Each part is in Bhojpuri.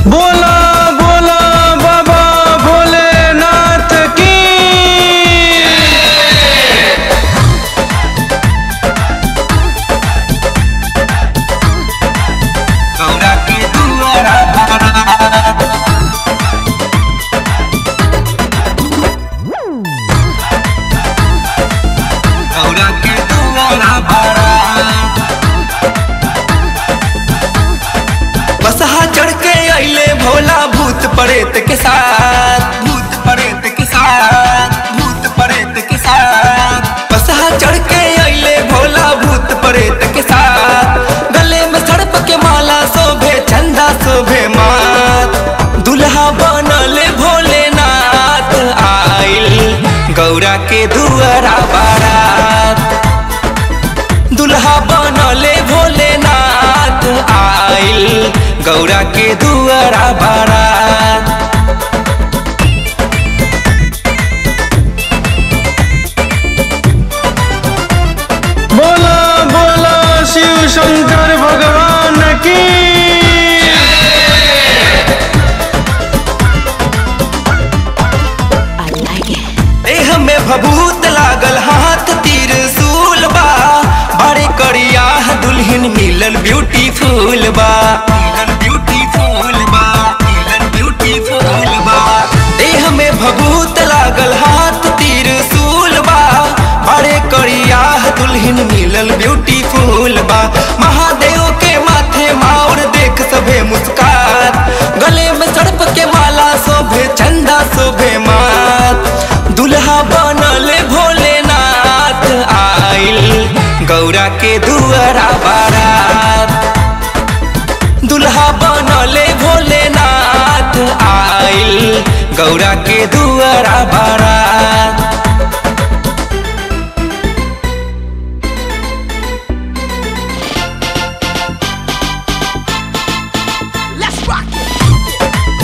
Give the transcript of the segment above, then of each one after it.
बोला बोला बाबा भोलेनाथ की गौरा के दुआरा गौरा के दुआरा भरा बसहा चढ़ के अइले भोला भूत प्रेत के साथ भूत प्रेत के साथ भूत प्रेत के साथ बसहा चढ़ के अइले भोला भूत प्रेत के साथ गले में सड़प के माला शोभे चंदा शोभे मात दुल्हा बनले भोलेनाथ आइल गौरा के दुआरा बारात दुल्हा बनले भोलेनाथ आइल गौरा के दुआरा बारात बोला बोला शिव शंकर भगवान की I like it. देह में भभूत लागल हाथ तीर सूल बा बड़े करिया दुल्हन मिलल ब्यूटीफुल बा मिलल ब्यूटीफुल बा मिलल ब्यूटीफुल बा देह में भभूत लागल हाथ तीर सूल बा बड़े करिया दुल्हन मिलल ब्यूटीफुल बा महादेव के माथे माउर देख सभे मुस्कात गले में सड़प के माला शोभे चंदा शोभे मात दुल्हा बनले भोलेनाथ आइल गौरा के दुआरा बारात दुल्हा बनले भोलेनाथ आइल गौरा के दुआरा बारात Let's rock it.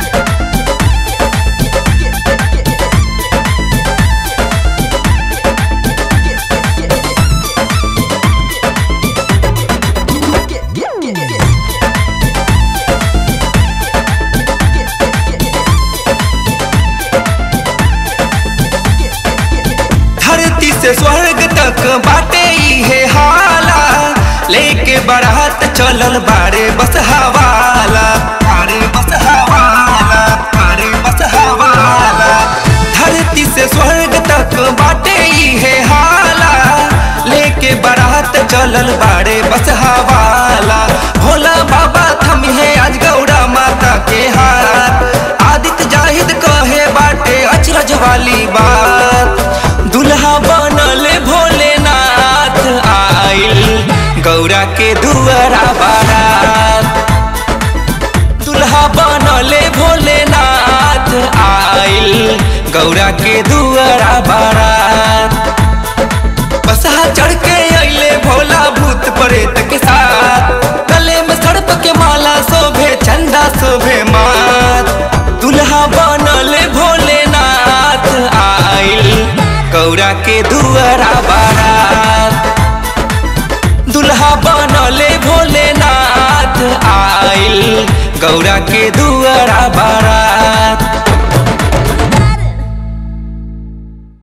धरती से स्वर्ग तक बाटे इहे हाला लेके बारात चलल बारे बस हवाला बारे बस हवाला बारे बस हवाला धरती से स्वर्ग तक बाटे इहे हाला लेके बारात चलल बारे बस हवाला भोला बाबा थमिहे आज गौरा माता के हाथ आदित्य जाहिद कहे बाटे अचरज वाली बात दुल्हा बनले भोलेनाथ आइल गौरा के दुआरा बारात दुल्हा बनले भोलेनाथ आइल गौरा के दुआरा बारात बसहा चढ़ के अइले भोला भूत प्रेत के साथ गले में सड़प के माला शोभे चंदा शोभे मात दुल्हा बनले भोलेनाथ आइल गौरा के दुआरा बारात दुल्हा बनले भोलेनाथ आइल गौरा के दुआरा बारात